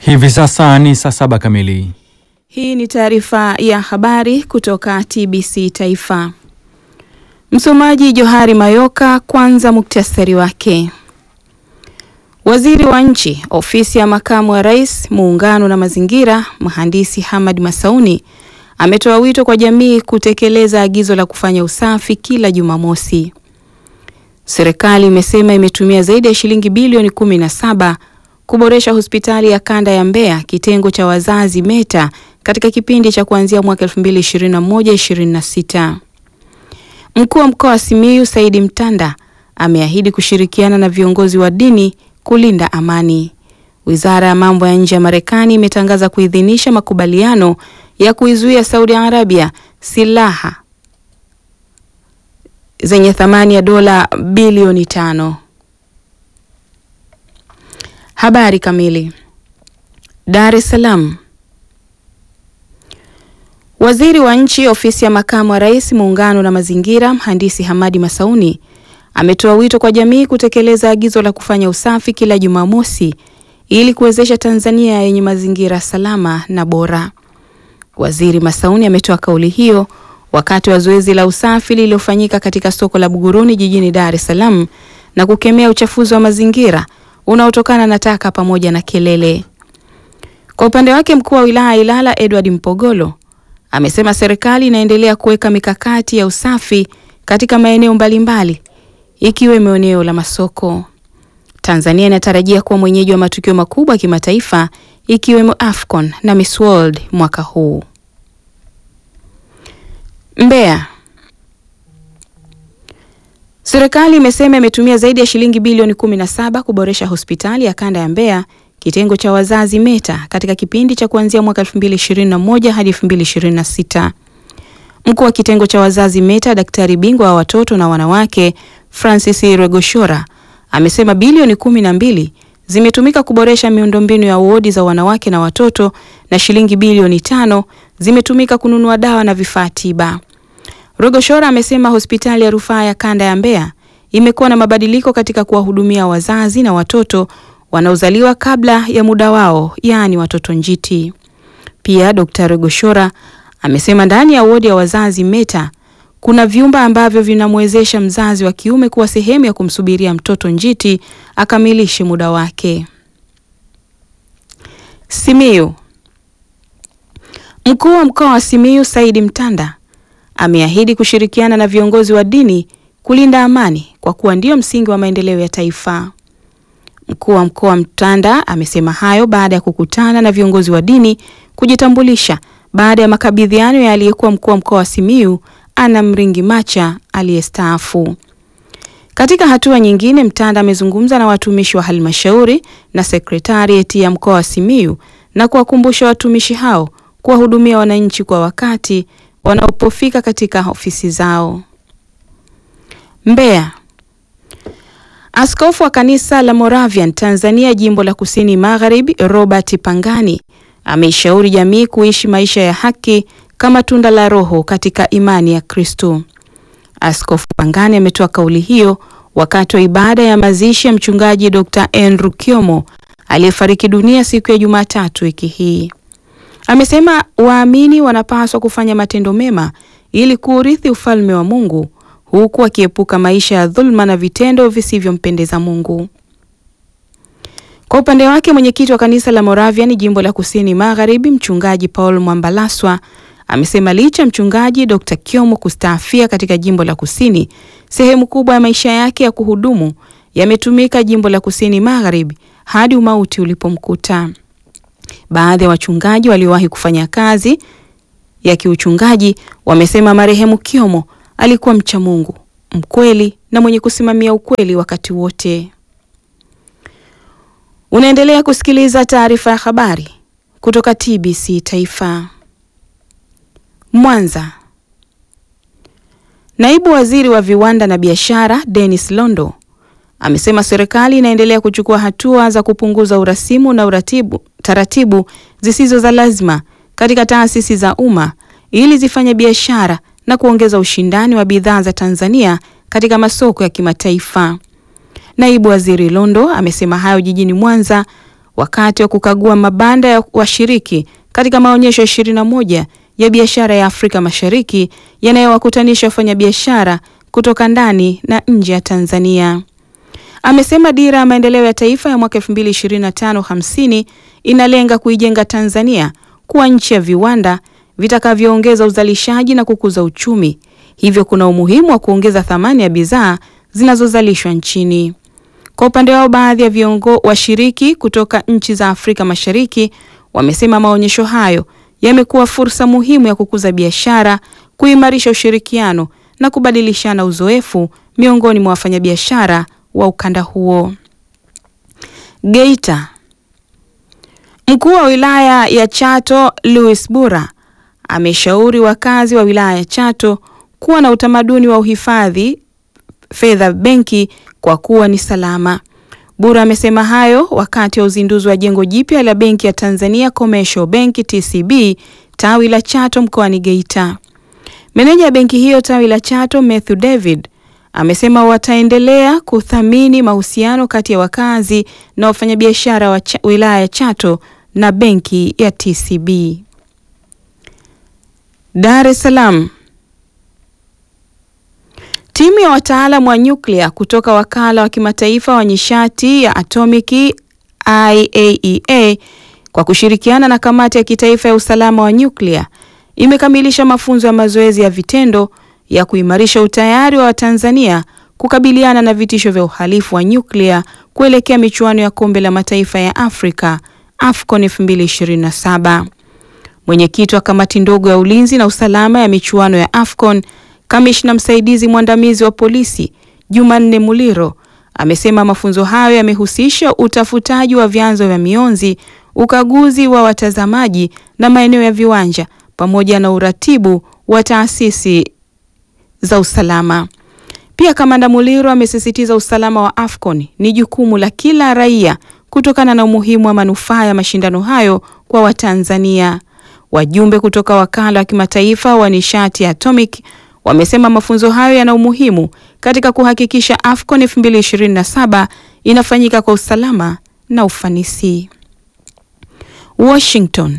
Hivi sasa ni saa saba kamili. Hii ni taarifa ya habari kutoka TBC Taifa. Msomaji Johari Mayoka. Kwanza muktasari wake. Waziri wa Nchi, Ofisi ya Makamu wa Rais, Muungano na Mazingira, Mhandisi Hamad Masauni ametoa wito kwa jamii kutekeleza agizo la kufanya usafi kila Jumamosi. Serikali imesema imetumia zaidi ya shilingi bilioni kumi na saba kuboresha hospitali ya kanda ya Mbeya kitengo cha wazazi META katika kipindi cha kuanzia mwaka 2021-2026. Mkuu wa mkoa wa Simiyu Saidi Mtanda ameahidi kushirikiana na viongozi wa dini kulinda amani. Wizara ya mambo ya nje ya Marekani imetangaza kuidhinisha makubaliano ya kuizuia Saudi Arabia silaha zenye thamani ya dola bilioni tano. Habari kamili. Dar es Salaam. Waziri wa Nchi, Ofisi ya Makamu wa Rais, Muungano na Mazingira, Mhandisi Hamadi Masauni ametoa wito kwa jamii kutekeleza agizo la kufanya usafi kila Jumamosi ili kuwezesha Tanzania yenye mazingira salama na bora. Waziri Masauni ametoa kauli hiyo wakati wa zoezi la usafi lililofanyika katika soko la Buguruni jijini Dar es Salaam na kukemea uchafuzi wa mazingira unaotokana na taka pamoja na kelele. Kwa upande wake, mkuu wa wilaya ya Ilala Edward Mpogolo amesema serikali inaendelea kuweka mikakati ya usafi katika maeneo mbalimbali ikiwemo eneo la masoko. Tanzania inatarajia kuwa mwenyeji wa matukio makubwa ya kimataifa ikiwemo AFCON na Miss World mwaka huu. Mbeya. Serikali imesema imetumia zaidi ya shilingi bilioni 17 kuboresha hospitali ya kanda ya Mbeya kitengo cha wazazi META katika kipindi cha kuanzia mwaka 2021 hadi 2026. Mkuu wa kitengo cha wazazi META, daktari bingwa wa watoto na wanawake Francis Regoshora amesema bilioni kumi na mbili zimetumika kuboresha miundombinu ya wodi za wanawake na watoto na shilingi bilioni tano zimetumika kununua dawa na vifaa tiba. Regoshora amesema hospitali ya rufaa ya kanda ya Mbeya imekuwa na mabadiliko katika kuwahudumia wazazi na watoto wanaozaliwa kabla ya muda wao, yaani watoto njiti. Pia Dr. Regoshora amesema ndani ya wodi ya wazazi META kuna vyumba ambavyo vinamwezesha mzazi wa kiume kuwa sehemu ya kumsubiria mtoto njiti akamilishe muda wake. Simiyu. Mkuu wa mkoa wa Simiyu Saidi Mtanda ameahidi kushirikiana na viongozi wa dini kulinda amani kwa kuwa ndio msingi wa maendeleo ya taifa. Mkuu wa mkoa Mtanda amesema hayo baada ya kukutana na viongozi wa dini kujitambulisha baada ya makabidhiano ya aliyekuwa mkuu wa mkoa wa Simiyu Ana Mringi Macha aliyestaafu. Katika hatua nyingine, Mtanda amezungumza na watumishi wa halmashauri na sekretarieti ya mkoa wa Simiyu na kuwakumbusha watumishi hao kuwahudumia wananchi kwa wakati wanapofika katika ofisi zao. Mbeya. Askofu wa kanisa la Moravian Tanzania jimbo la Kusini Magharibi, Robert Pangani ameishauri jamii kuishi maisha ya haki kama tunda la Roho katika imani ya Kristo. Askofu Pangani ametoa kauli hiyo wakati wa ibada ya mazishi ya mchungaji Dr. Andrew Kyomo aliyefariki dunia siku ya Jumatatu wiki hii. Amesema waamini wanapaswa kufanya matendo mema ili kuurithi ufalme wa Mungu huku akiepuka maisha ya dhulma na vitendo visivyompendeza Mungu. Kwa upande wake, mwenyekiti wa kanisa la Moravian jimbo la Kusini Magharibi, mchungaji Paul Mwambalaswa amesema licha mchungaji Dr. Kyomo kustaafia katika jimbo la Kusini, sehemu kubwa ya maisha yake ya kuhudumu yametumika jimbo la Kusini Magharibi hadi umauti ulipomkuta. Baadhi ya wachungaji waliowahi kufanya kazi ya kiuchungaji wamesema marehemu Kyomo alikuwa mcha Mungu, mkweli na mwenye kusimamia ukweli wakati wote. Unaendelea kusikiliza taarifa ya habari kutoka TBC Taifa. Mwanza. Naibu Waziri wa Viwanda na Biashara, Dennis Londo, amesema serikali inaendelea kuchukua hatua za kupunguza urasimu na uratibu, taratibu zisizo za lazima katika taasisi za umma ili zifanye biashara na kuongeza ushindani wa bidhaa za Tanzania katika masoko ya kimataifa. Naibu Waziri Londo amesema hayo jijini Mwanza wakati wa kukagua mabanda ya washiriki katika maonyesho 21 ya biashara ya Afrika Mashariki yanayowakutanisha wafanyabiashara kutoka ndani na nje ya Tanzania. Amesema dira ya maendeleo ya taifa ya mwaka 2025-50 inalenga kuijenga Tanzania kuwa nchi ya viwanda vitakavyoongeza uzalishaji na kukuza uchumi. Hivyo kuna umuhimu wa kuongeza thamani ya bidhaa zinazozalishwa nchini. Kwa upande wao, baadhi ya viongo washiriki kutoka nchi za Afrika Mashariki wamesema maonyesho hayo yamekuwa fursa muhimu ya kukuza biashara, kuimarisha ushirikiano na kubadilishana uzoefu miongoni mwa wafanyabiashara wa ukanda huo. Geita. Mkuu wa wilaya ya Chato Louis Bura ameshauri wakazi wa wilaya ya Chato kuwa na utamaduni wa uhifadhi fedha benki kwa kuwa ni salama. Bura amesema hayo wakati wa uzinduzi wa jengo jipya la benki ya Tanzania Commercial Bank TCB tawi la Chato mkoani Geita. Meneja ya benki hiyo tawi la Chato Matthew David amesema wataendelea kuthamini mahusiano kati ya wakazi na wafanyabiashara wa wilaya ya Chato na benki ya TCB. Dar es Salaam. Timu ya wataalamu wa nyuklia kutoka wakala wa kimataifa wa nishati ya atomiki IAEA kwa kushirikiana na kamati ya kitaifa ya usalama wa nyuklia imekamilisha mafunzo ya mazoezi ya vitendo ya kuimarisha utayari wa Watanzania kukabiliana na vitisho vya uhalifu wa nyuklia kuelekea michuano ya kombe la mataifa ya Afrika AFCON 2027. Mwenyekiti wa kamati ndogo ya ulinzi na usalama ya michuano ya AFCON Kamishna msaidizi mwandamizi wa polisi Jumanne Muliro amesema mafunzo hayo yamehusisha utafutaji wa vyanzo vya mionzi, ukaguzi wa watazamaji na maeneo ya viwanja pamoja na uratibu wa taasisi za usalama. Pia Kamanda Muliro amesisitiza usalama wa AFCON ni jukumu la kila raia kutokana na umuhimu wa manufaa ya mashindano hayo kwa Watanzania. Wajumbe kutoka wakala wa kimataifa wa nishati ya atomic wamesema mafunzo hayo yana umuhimu katika kuhakikisha AFCON 2027 inafanyika kwa usalama na ufanisi. Washington.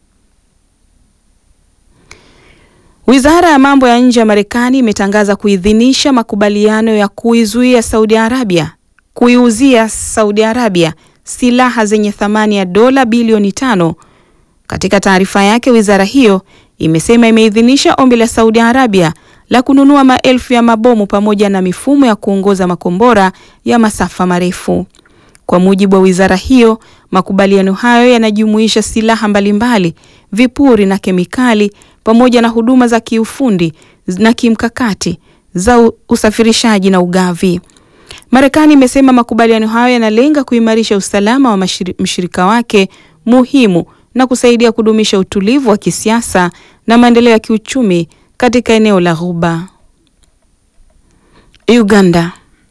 Wizara ya mambo ya nje ya Marekani imetangaza kuidhinisha makubaliano ya kuizuia Saudi Arabia kuiuzia Saudi Arabia silaha zenye thamani ya dola bilioni tano. Katika taarifa yake, wizara hiyo imesema imeidhinisha ombi la Saudi Arabia la kununua maelfu ya mabomu pamoja na mifumo ya kuongoza makombora ya masafa marefu. Kwa mujibu wa wizara hiyo, makubaliano hayo yanajumuisha silaha mbalimbali, vipuri na kemikali pamoja na huduma za kiufundi na kimkakati za usafirishaji na ugavi. Marekani imesema makubaliano hayo yanalenga kuimarisha usalama wa mshirika wake muhimu na kusaidia kudumisha utulivu wa kisiasa na maendeleo ya kiuchumi katika eneo la Ghuba. Uganda.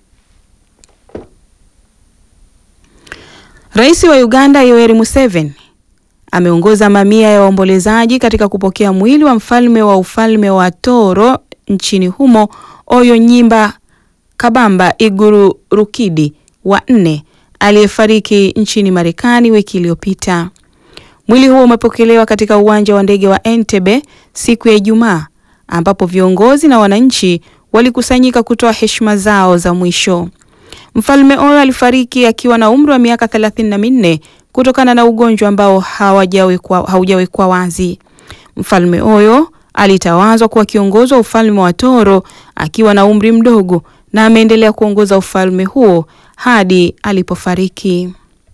Rais wa Uganda Yoweri Museveni ameongoza mamia ya waombolezaji katika kupokea mwili wa mfalme wa ufalme wa Toro nchini humo Oyo Nyimba Kabamba Iguru Rukidi wa nne aliyefariki nchini Marekani wiki iliyopita. Mwili huo umepokelewa katika uwanja wa ndege wa Entebbe siku ya Ijumaa ambapo viongozi na wananchi walikusanyika kutoa heshima zao za mwisho. Mfalme Oyo alifariki akiwa na umri wa miaka thelathini na minne kutokana na ugonjwa ambao haujawekwa wazi. Mfalme Oyo alitawazwa kuwa kiongozi wa ufalme wa Toro akiwa na umri mdogo na ameendelea kuongoza ufalme huo hadi alipofariki.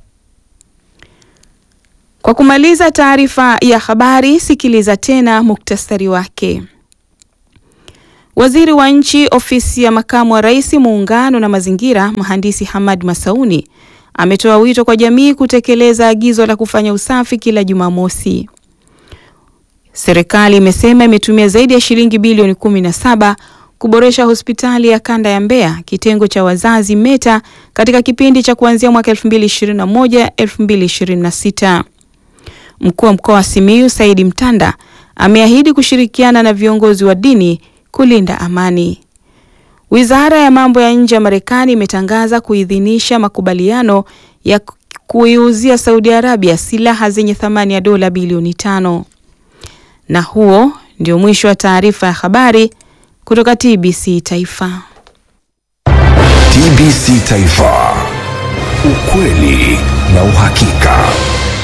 Kwa kumaliza taarifa ya habari, sikiliza tena muktasari wake. Waziri wa Nchi, Ofisi ya Makamu wa Rais, Muungano na Mazingira, Mhandisi Hamad Masauni ametoa wito kwa jamii kutekeleza agizo la kufanya usafi kila Jumamosi. Serikali imesema imetumia zaidi ya shilingi bilioni kumi na saba kuboresha hospitali ya kanda ya Mbeya kitengo cha wazazi META katika kipindi cha kuanzia mwaka 2021 2026. Mkuu wa mkoa wa Simiyu Saidi Mtanda ameahidi kushirikiana na viongozi wa dini kulinda amani. Wizara ya mambo ya nje ya Marekani imetangaza kuidhinisha makubaliano ya kuiuzia Saudi Arabia silaha zenye thamani ya dola bilioni tano. Na huo ndio mwisho wa taarifa ya habari kutoka TBC Taifa. TBC Taifa, ukweli na uhakika.